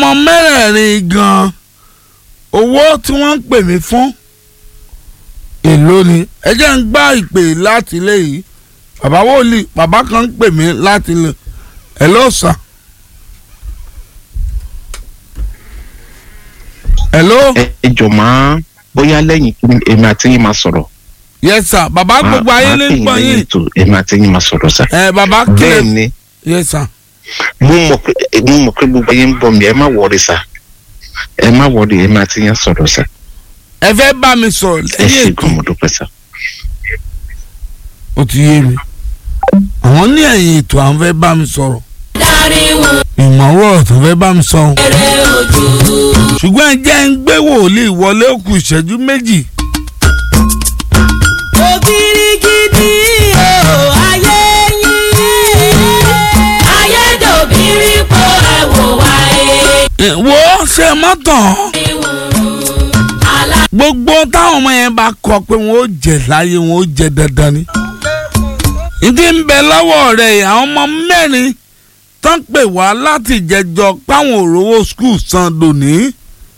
ọmọ mẹ́rẹ̀ẹ̀rin gan owó tí wọ́n ń pè mí fún èló ni ẹ jẹ́ ń gbá ìpè láti ilé yìí bàbá wòlíì bàbá kan ń pè mí láti ilé ẹ̀ ló sàn. hello ẹ ẹ jọ máa bóyá lẹ́yìn kí èmi àti yín máa sọ̀rọ̀. yes sir bàbá gbogbo ayé ní máa gbọ́ pè yín yín lẹ́yìn ètò èmi àti yín máa sọ̀rọ̀ sá. ẹ bàbá bẹ́ẹ̀ kílẹ̀ ni yes sir mo mọ̀ pé mo mọ̀ pé gbogbo ayé ń bọ̀ mí ẹ má wọrí sá ẹ má wọrí èmi àti yín sọ̀rọ̀ sá. ẹ fẹ́ bá mi sọ̀rọ̀ ẹ lẹ́yìn ṣe ètò gan mo dúpẹ́ sá. ó ti yé mi àwọn ní ẹ̀yìn ètò àwọn fẹ́ bá mi sọ̀rọ̀ ìmọ̀wọ́ tó fẹ́ bá mi sọ̀rọ̀ ṣùgbọ́n ẹ jẹ́ ń gbé wòlíì wọlé ó kù ìṣẹ́jú méjì òbírígidì o ayé yín ayédòbírí po ẹ̀wò wáyé Ẹ, wo ṣe mọ́tàn alá gbogbo táwọn ọmọ yẹn bá kọ pé wọn ó jẹ láyé wọn ó jẹ dandan ni ìdí ń bẹ lọ́wọ́ rẹ̀ yìí, àwọn ọmọ mẹ́rin tán pè wá láti jẹjọ páwọn òrówó skul san lónìí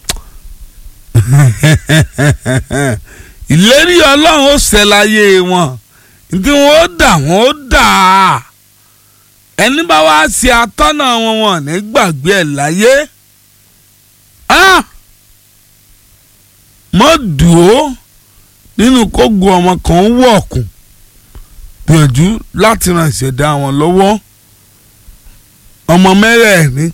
ìlérí ọlọ́run ó ṣẹ láyé wọn ìdí wọn ó dà wọn ó dà á ẹni bá wá ṣe atọ́nà wọn wọn ní gbàgbé ẹ̀ láyé. Ah! mọ́ dùó nínú kógo ọmọ kan wọ̀ọ̀kùn gbìyànjú láti ran ìṣẹ̀dá wọn lọ́wọ́ ọmọ mẹ́rẹ̀ẹ̀rin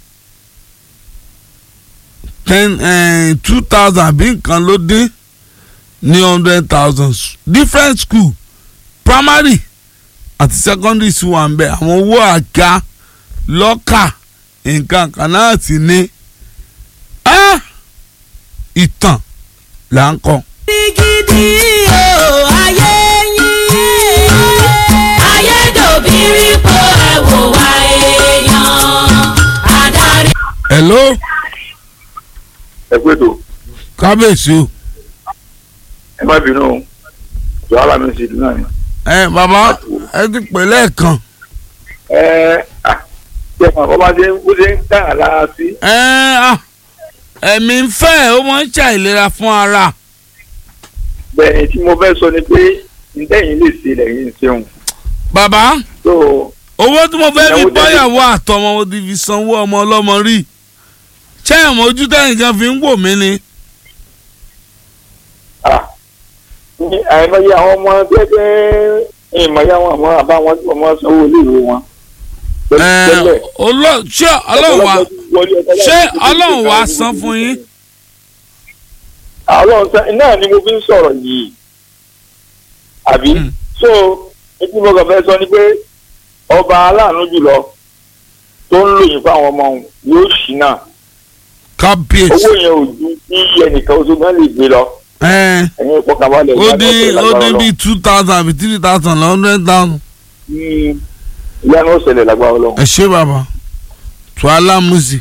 ten two thousand bí nǹkan ló dín ní hundred thousand different school primary àti secondary school wà ń bẹ àwọn owó àga lọ́kà nǹkan kan náà sì ní Ah! ìtàn là ń kọ́. òbírígidì o ayé yín ayédòbírí po ẹ̀wò wáyé yan adarí. hello ẹ pé tó kábíyèsí o ẹ má bínú o jọ ara mi sì dùn náà ni. ẹ bàbá ẹ ti pè lẹ́ẹ̀kan ẹ à ṣé àwọn bàbá ṣe ń bó ṣe ń tàn án lára sí. ẹ ah, ẹ̀mí ń fẹ́ ó máa ń ṣàìlera fún ara bẹ́ẹ̀ ni tí mo fẹ́ sọ ni pé ntẹ́yìn lè ṣe lẹ́yìn ṣeun. bàbá tó owó tí mo fẹ́ fi Ìyàwó dẹ́bi- bọ́yàwó àtọmọ mo ti fi sanwó ọmọ ọlọ́mọ rí ṣé ẹ̀mọ́ ojú tẹ́yìn kan fi ń wò mí ni à ní àìmọye àwọn ọmọ gẹ́gẹ́ ìmọ̀ye àwọn àmọ́ àbá wọn tí wọ́n máa sanwó iléèwé wọn. ẹ tẹ́lẹ̀ ọlọ́- ṣé ọlọ́run wá wọlé ọ̀tọ̀ láti ṣé fi ọlọ́run wá ìgbésẹ̀ san fún yín ọlọ́run sá náà ni mo fi ń sọ̀rọ̀ yìí àbí Hmm. so etí mo kàn fẹ́ sọ ni pé ọba aláàánú jùlọ tó ń lòyìn fún àwọn ọmọ òun yóò ṣì náà kábíyèsí owó yẹn ò ju bí ẹnìkan oṣù gan lè gbé lọ ẹ ẹ̀yin ìpọkànbalẹ̀ ó dín ìyanu ó ọ̀sẹ̀ dín lágbára bíi two thousand àbí three thousand lọ hundred thousand. Ọlọ́run. ìyanu ọ̀sẹ̀lẹ̀ lágbára ọlọ́run. ẹ ṣé bàbá tuala music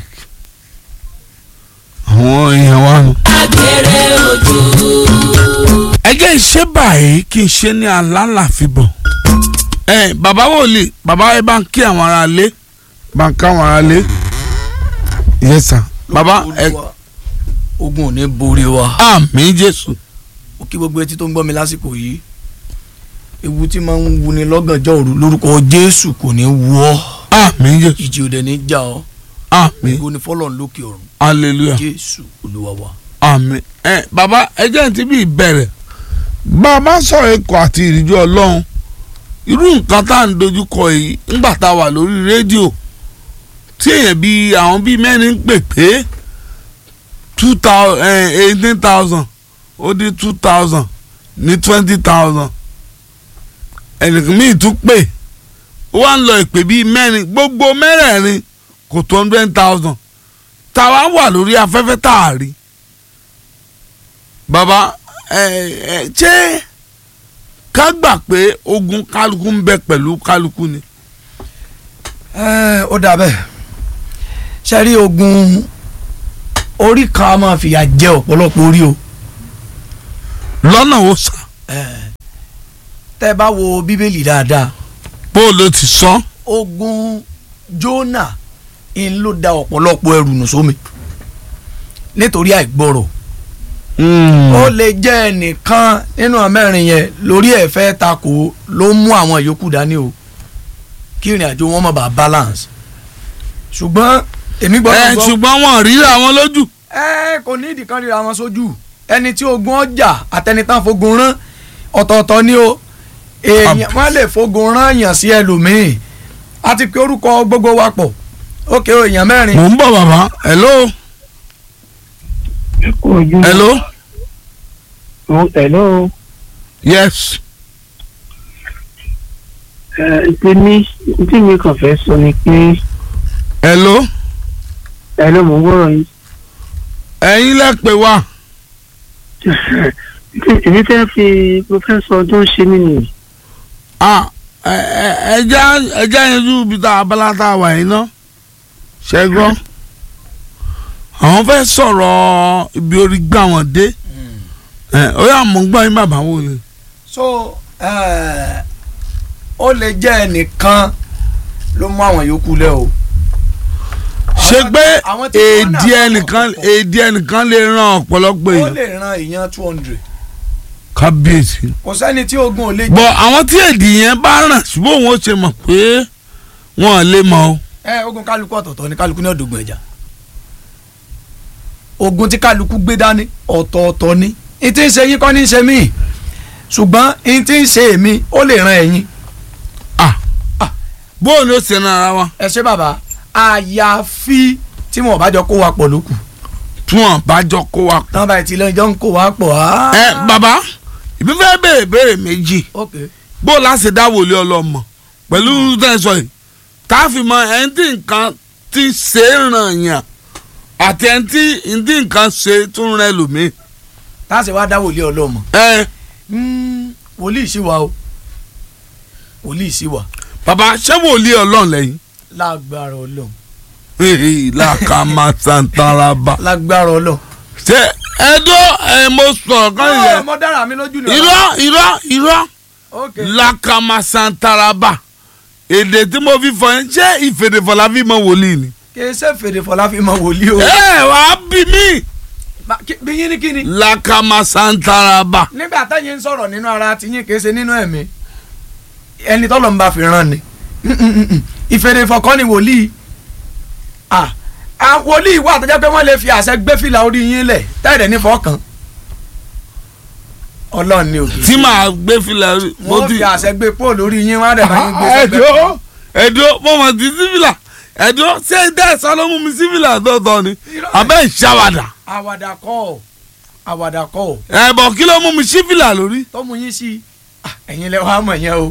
àwọn èèyàn wa nù. agbèrè ojú. ẹ jẹ́ ìṣe báyìí kí n ṣe ní alálàfíbọ̀. ẹ bàbá wòlíì bàbá ẹ bá ń kí àwọn ará lé bá ń ká àwọn ará lé. yes sir bàbá ẹ Olúwa, ogun ò ní borí wa àmì jésù ó kí gbogbo etí tó ń gbọ́ mi lásìkò yìí ewu tí máa ń wuni lọ́gànjọ́ òru lórúkọ jésù kò ní wú ọ́ àmì jésù ìjì òde ní já ọ́ àmì ògo ni fọlọ́run lókè ọ̀run hallelujah jésù olúwa wa. àmì ẹ bàbá ẹ jẹ́ ti bí ìbẹ̀rẹ̀ bàbá sọ̀rọ̀ ikọ̀ àti ìrìjọ ọlọ́run irú nǹkan tá à ń dojúkọ yìí ńgbà tá a wà lórí rédíò tí èèyàn bíi àwọn bíi mẹ́rin ń pè pé two thousand eighteen thousand ó dín two thousand ní twenty thousand ẹnìkan míì tún pè ó wá ń lọ ìpè bíi mẹ́rin gbogbo mẹ́rẹ̀ẹ̀rin kò tó hundred thousand táwa wà lórí afẹ́fẹ́ tá a rí bàbá ẹ ẹ ṣé ká gbà pé ogun kálukú ń bẹ pẹ̀lú kálukú ni. ẹ ó dà bẹ́ẹ̀ ṣe rí ogun orí kan a máa fìyà jẹ ọ̀pọ̀lọpọ̀ orí o lọ́nà ó sàn tẹ́ ẹ bá wo bíbélì dáadáa bó o ló ti sọ ogun Jónà ń ló da ọ̀pọ̀lọpọ̀ ẹrù nù sómi nítorí àìgbọrọ̀ Hmm. ó lè jẹ́ ẹnìkan nínú mẹ́rin yẹn lórí ẹ̀ fẹ́ takò ló mú àwọn yòókù dání o kí ìrìn àjò wọn má bàa balance ṣùgbọ́n èmi ẹ gbọ́dọ̀ gbọ́ ṣùgbọ́n wọn ríra wọn lójú. ẹ kò ní ìdí kan ríra wọn sójú ẹni tí ogun ọjà àtẹnitán fogun rán ọ̀tọ̀ọ̀tọ̀ ni o èèyàn wọn lè fogun rán yàn sí ẹlòmíì àti pé orúkọ gbogbo wa pọ̀ ókè o èèyàn mẹ́rin mò ń bọ̀ bàbá hello ojú hello hello yes ẹ ti ní tí mi kàn fẹ́ sọ ni pé hello hello mo ń gbọ́rọ̀ yín ẹ̀yin lẹ pè wá èmi fẹ́ fi mo fẹ́ sọ ọdún ṣe mí nìyí Ah, ẹ- ẹ- ẹja ẹja yanjú ibi tá abala tá a wà yín ná ṣẹ́gbọ́n àwọn fẹ́ sọ̀rọ̀ ibi orí gbà wọ́n dé ẹ ó yà mọ̀ ń gbọ́ yín bàbá wò ni. so eh, ó lè jẹ́ ẹnìkan ló mú àwọn yòókù lẹ́ o. ṣe Àwọn- pé àwọn tí wọ́n nà èdè lọ́wọ́ ẹnìkan pọ̀. èdè ẹnìkan lè ran ọ̀pọ̀lọpọ̀ ó èèyàn lè ran èèyàn two hundred kábíyèsí. kò sẹ́ni tí ogun ò lè bọ̀ àwọn tí èdè yẹn bá ràn ṣùgbọ́n òun ó ṣe mọ̀ pé wọ́n lè mọ̀ o. ẹ ogun kálukú ọ̀tọ̀ọ̀tọ̀ ni kálukú ní ọ̀dọ̀gbọ̀n ẹ̀já ogun tí kálukú gbé dání ọ̀tọ̀ọ̀tọ̀ ni n tí ń ṣe yín kọ́ ní í ṣe mí ṣùgbọ́n n tí ń ṣe èmi ó lè ran ẹ̀yin bóun ló ṣe nára wa ẹ ṣe bàbá àyàfi tí wọn bá jọ kó wa pọ̀ lókù tí wọ́n bá jọ kó wa. tán báyìí tí lọ́jọ́ ń kó wa pọ̀ á. ẹ bàbá ìbí fẹ́ béèrè béèrè méjì ok bó o láti dá wòlé ọlọ́mọ pẹ̀lú tẹ̀sán yìí tá a fi mọ ẹni tí nǹkan ti ṣe é ràn yàn àti ẹni tí ẹni tí nǹkan ṣe tún rẹ lòmíì. tá a sì wá dá wòlíì ọlọ́mọ ẹ Mm, wòlíì sí wa o wòlíì sí wa bàbá ṣé wòlé ọlọ́run lẹ́yìn. lágbára ọlọ́run Hehe, làkàmà santaraba. lágbára ọlọ́run. ṣé ẹdọ ẹ mo sọ̀rọ̀ kan Ó, yẹn mo dára mi lójú ni. irọ́ irọ́ irọ́ ok làkàmà santaraba èdè tí mo fi fọ yẹn ṣé ìfèdèfọlá fi mọ wòlíì ni. kì í ṣe fèrè fọlá fi mọ wòlíì o. ẹ wàá bí mi. Ba- kí- bí yín ní kíni. lakama santaraba. nígbà táyé ń sọ̀rọ̀ nínú ara ti yín kì í ṣe nínú ẹ̀mí ẹni tọ́lọ̀ ń bá fi ràn ni ìfèrè fọkàn ni wòlíì ah ah, wòlíì wà tó jẹ́ pé wọ́n lè fi àṣẹ gbé fìlà orí yín lẹ̀ táyẹ̀ ní fọ́ọ̀kan ọlọ́run ni òkè tí màá gbé filẹ̀ rí. wọ́n fi àṣẹ gbé póòlù orí yín wọ́n á dẹ̀ bá yín gbé sẹ́gbẹ́ ẹ̀dọ́ ẹ̀dọ́ mo mọ̀ sí sífìlà ẹ̀dọ́ ṣé dẹ́sán ló mú mi sífìlà tọ̀tọ̀ ni abẹ́ ìṣàwàdà àwàdà kọ́ ọ̀ àwàdà kọ́ ọ̀ ẹ̀bọ̀ kí ló mú mi sífìlà lórí. tó mú yín sí ah, ẹ̀yin lẹ wàá mọ̀ yẹn o.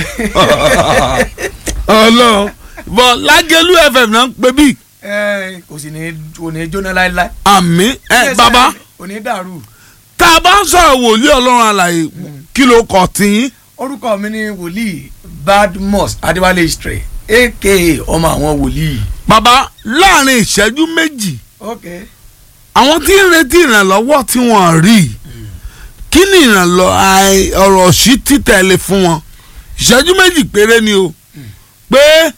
ọlọ́run bọ̀ lágẹ̀lú fm náà ń pè bí ẹ kò sì ní kò ní jóná láéláé. àmì ẹ bàbá kò ní dàrú. tá a bá ń sọ̀rọ̀ wòlíì ọlọ́run àlàyé kí ló kọ̀ tiyín. orúkọ mi ni wòlíì badmus adéwálé istre aka ọmọ àwọn wòlíì. bàbá láàrin ìṣẹ́jú méjì ok àwọn tí ń retí ìrànlọ́wọ́ tí wọ́n rí kí ni ìrànlọ́ àì- ọ̀rọ̀ sí títẹ̀lé fún wọn ìṣẹ́jú méjì péré ni o pé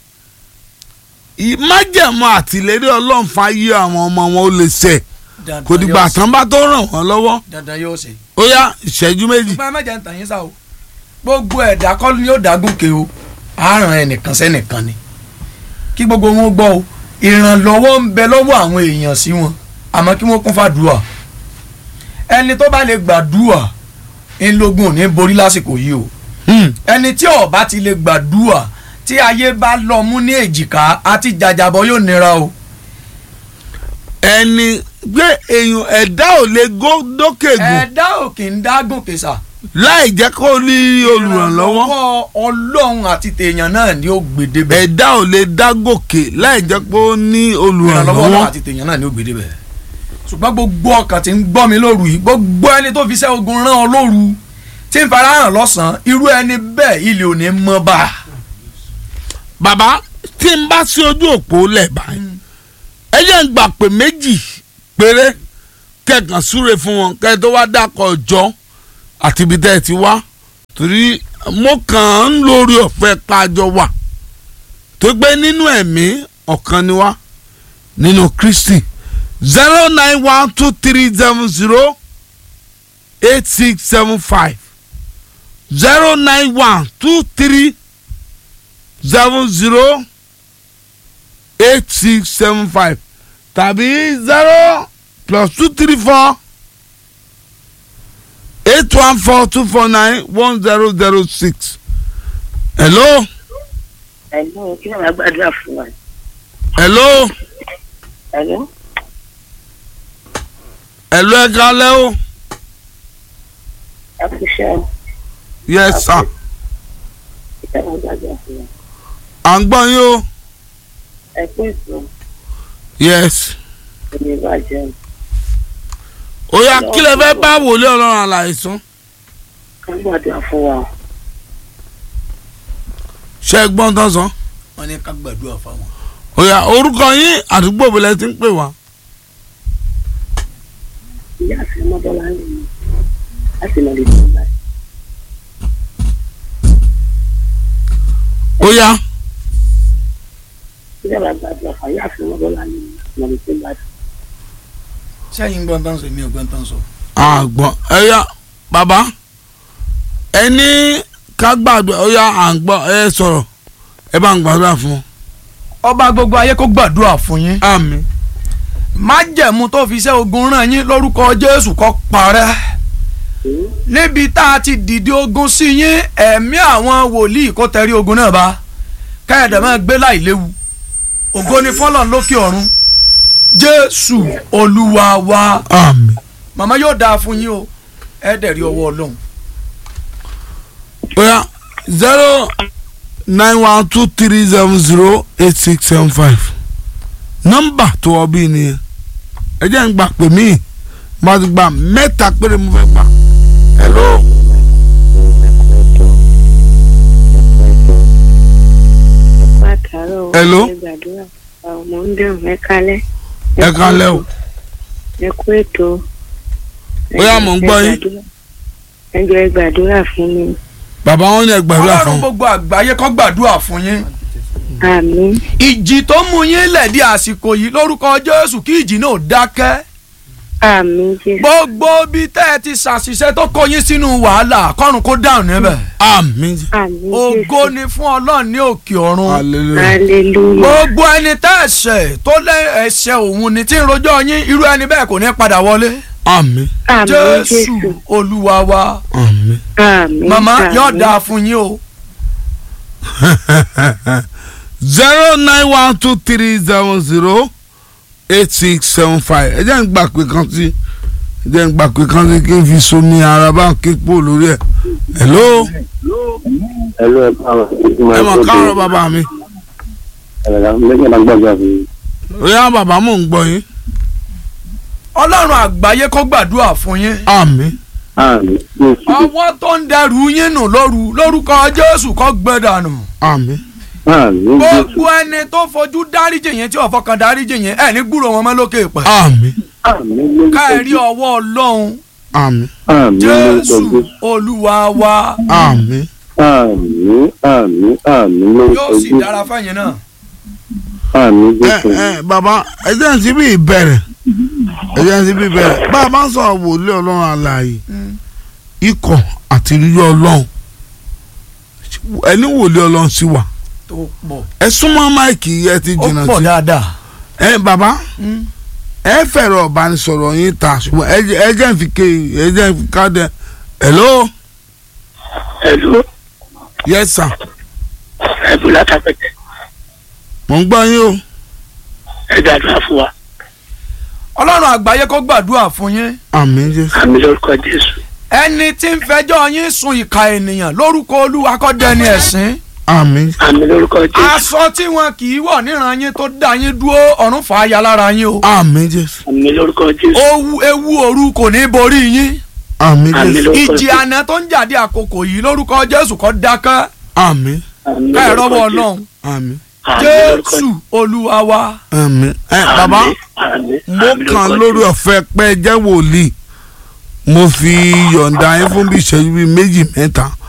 ì- májẹ̀mú àtìlérí ọlọ́run fáyé àwọn ọmọ wọn ó lè ṣẹ dandan kò dìgbà yóò ṣe. tán bá tó ràn wọ́n lọ́wọ́ dandan yóò ṣe. ó yá ìṣẹ́jú méjì. ṣùgbọ́n ẹ má jẹ́ ń tàn yín sá o gbogbo ẹ̀dá kọ́ ni yóò dágùnkè o àárọ̀ ẹnìkan sẹ́nìkan ni kí gbogbo wọn gbọ́ o ìrànlọ́wọ́ ń bẹ lọ́wọ́ àwọn èèyàn sí wọn àmọ́ kí wọ́n kún fàdúrà ẹni tó bá lè gbàdúrà ńlógún ò ní borí lásìkò yìí o Hmm. ẹni tí ó bá ti lè gbàdúrà tí ayé bá lọ mú ní èjìká àti jàjàbọ yóò nira o. ẹni gbé èèyàn ẹ̀dá ò lè gó dókè gùn ẹ̀dá ò kì í dágùn kèsà. láì jẹ́ kó ní olùrànlọ́wọ́ ìrànlọ́wọ́ ọlọ́run àti tèèyàn náà ni ó gbèdé bẹ́ẹ̀. ẹ̀dá ò lè dá gòkè láì jẹ́ pé ó ní ìrànlọ́wọ́ olùrànlọ́wọ́. ọlọ́run àti tèèyàn náà ni ó gbèdé bẹ́ẹ̀. ṣùgbọ́n gbogbo ọkàn tí ń gbọ́ mi lóru yìí gbogbo ẹni tó fi iṣẹ́ ogun rán ọ lóru tí ń fara hàn lọ́sàn-án irú ẹni bẹ́ẹ̀ ilé ò ní mọ́ bá a. bàbá tí n bá sí ojú òpó lẹ̀ báyìí ẹ jẹ́ ń gbà pé méjì péré kẹ̀kàn súre fún wọn kẹ́ ẹ tó wá dákọ̀ ọjọ́ àti ibi tẹ́ ẹ ti wá torí mo kàn ń lórí ọ̀fẹ́ kájọ wà tó gbé nínú ẹ̀mí ọ̀kan ni wá nínú Kristi zero nine one two three seven zero eight six seven five zero nine one two three seven zero eight six seven five tàbí zero plus two three four eight one four two four nine one zero zero six. hello ẹ̀lọ́ kí ló máa gbàdúrà fún wa. hello ẹ̀lọ́ hello ẹ kálẹ́ o ẹ kú iṣẹ́ o yes sir kí ló máa gbàdúrà fún wa. à ń gbọ́ yín o ẹ kú ètò yes ẹni ìbàjẹ́ ó yá kí lè fẹ́ bá wòlé ọlọ́run àlàyé sùn ká gbàdúrà fún wa. ṣe é gbọ́n tán sàn wọ́n ní ká gbàdúrà fáwọn. ó yá orúkọ yín àdúgbò bẹ̀rẹ̀ ti ń pè wá ìyá àti ọmọdọ́lá ń lè mú láti lọ lè tún báyìí. ó yá kí ló máa gbàdúrà fún ìyá àti ọmọdọ́lá ń lè mú láti lọ lè tún báyìí. sẹ́yìn gbọ́n tán sọ èmi ò gbọ́n tán sọ. àgbọ̀n ẹ yá bàbá ẹ ní ká gbàdúrà ó yá à ń gbọ́ ẹ sọ̀rọ̀ ẹ bá ń gbàdúrà fún wọn. ọba gbogbo ayé kó gbàdúrà fún yín. àmín májẹ̀mú tó fi iṣẹ́ ogun ràn yín lórúkọ jésù kó parẹ́ níbi tá a ti dìde ogun sí yín ẹ̀mí àwọn wòlíì kó tẹrí ogun náà bá káyọ̀dẹ̀ máa gbé láì léwu ògo ni fọlọ́n lókè ọ̀run jésù olúwa wa àmín màmá yóò dáa fún yín o ẹ dẹ̀ rí ọwọ́ ọlọ́run ó yá zero nine one two three seven zero eight six seven five nọ́mbà tó ọ bí nìyẹn ẹ jẹ́ ń gbà pé mí má ti gbà mẹ́ta péré mo fẹ́ gbà hello pàtàkì Hello? ẹ gbàdúrà ọmọ ń dẹ̀rùn ẹ kálẹ̀. ẹ kálẹ́ o ẹ kú ètò. Bóyá mò ń gbọ́ yín. ẹ jọ̀ọ́ ẹ gbàdúrà fún mi. bàbá wọn ní ẹ gbàdúrà ọlọ́run fún un. gbogbo àgbáyé kó gbàdúrà fún yín àmín ìjì tó mú yín lẹ̀dí àsìkò yìí lórúkọ jésù kí ìjì náà dákẹ́ àmín jésù. gbogbo bí tẹ́ ẹ ti ṣàṣìṣe tó kó yín sínú wàhálà kọ́run kó dáhùn níbẹ̀ àmín àmín ògo jésù. ni fún ọlọ́run ní òkè ọ̀run hallelujah hallelujah. gbogbo ẹni tẹ́ ẹ̀ṣẹ̀ tó lé ẹ̀ṣẹ̀ òun ni tí ń rojọ́ yín irú ẹni bẹ́ẹ̀ kò ní padà wọlé àmín àmín jésù jésù. olúwa wa àmín. àmín. màmá àmín. yóò dáa fún yín o zero nine one two three seven zero eight six seven five ẹ jẹ́ ń gbà pé kan sí ẹ jẹ́ ń gbà pé kan sí kí n fi somi ara bá ń ké pò lórí ẹ̀ hello ẹlò ẹ káàárọ̀ ẹ mọ̀ káàárọ̀ bàbá mi ẹlẹgà lẹgbẹ náà gbàgbà fún mi. ó yá bàbá mò ń gbọ́ yín ọlọ́run àgbáyé kó gbàdúrà fún yín àmín àmì jésù ọwọ́ tó ń dẹrù yín nù lóru lórúkọ jésù kó gbẹ dànù àmín àmì jésù gbogbo ẹni tó fojú dáríjì yẹn tí ọ̀fọ̀ kan dáríjì yẹn ẹ̀ ní gbúrò wọn mọ́ lókè pẹ̀ àmín àmì lórúkọ ká ẹ rí ọwọ́ ọlọ́run àmín àmì lórúkọ jésù jésù olúwa wa àmín àmì àmì àmì lórúkọ yóò sì jésù dára fẹ́yìn náà àmì ẹ jésù ẹ bàbá ẹ jẹ́ ń síbí ìbẹ̀rẹ̀ ẹ jẹ́ ń síbí ìbẹ̀rẹ̀ bá a bá ń sọ̀rọ̀ wòlé ọlọ́run àlàyé ikọ̀ àti rírí ọlọ́run ẹni wòlé ọlọ́run sí wa tó pọ̀ ẹ súnmọ́ máìkì ẹ ti ó jìnnà pọ̀ sí dáadáa ẹ bàbá Mm. ẹ fẹ̀rọ̀ ọ̀bánisọ̀rọ̀ yín ta ṣùgbọ́n ẹ jẹ́- ẹ jẹ́ ń fi ké ẹ jẹ́ ń fi ká dẹ hello ẹ̀lú yes sir ẹ̀bùn látàpẹ̀tẹ̀ mò ń gbọ́ yín o ẹ gbàdúrà fún wa. ọlọ́run àgbáyé kó gbàdúrà fún yín àmín jésù àmì lórúkọ jésù. ẹni tí ń fẹjọ́ yín sun ìka ènìyàn lórúkọ olúwa kó dẹni ẹ̀sín àmín àmì lórúkọ jésù. aṣọ tí wọn kì í wọ̀ níran yín tó dá yín dúró ọ̀run fà á ya lára yín o àmín jésù àmì lórúkọ jésù. Owu- ewu òru kò ní borí yín àmín Àmín jésù ló- ìjì àná tó ń jáde àkókò yìí lórúkọ jésù kó dákẹ́ àmín àmì ká ẹ lórúkọ rọ́wọ́ Jésù. ọlọ́run àmín Àmì lórúkọ jésù olúwa wa àmín ẹ bàbá àmì mo àmì kàn lórúkọ lórí Jésù. ọ̀fẹ́ pẹ́ jẹ́ wòlíì mo fi yọ̀ǹda yín fún bí ìṣẹ́jú bíi méjì mẹ́ta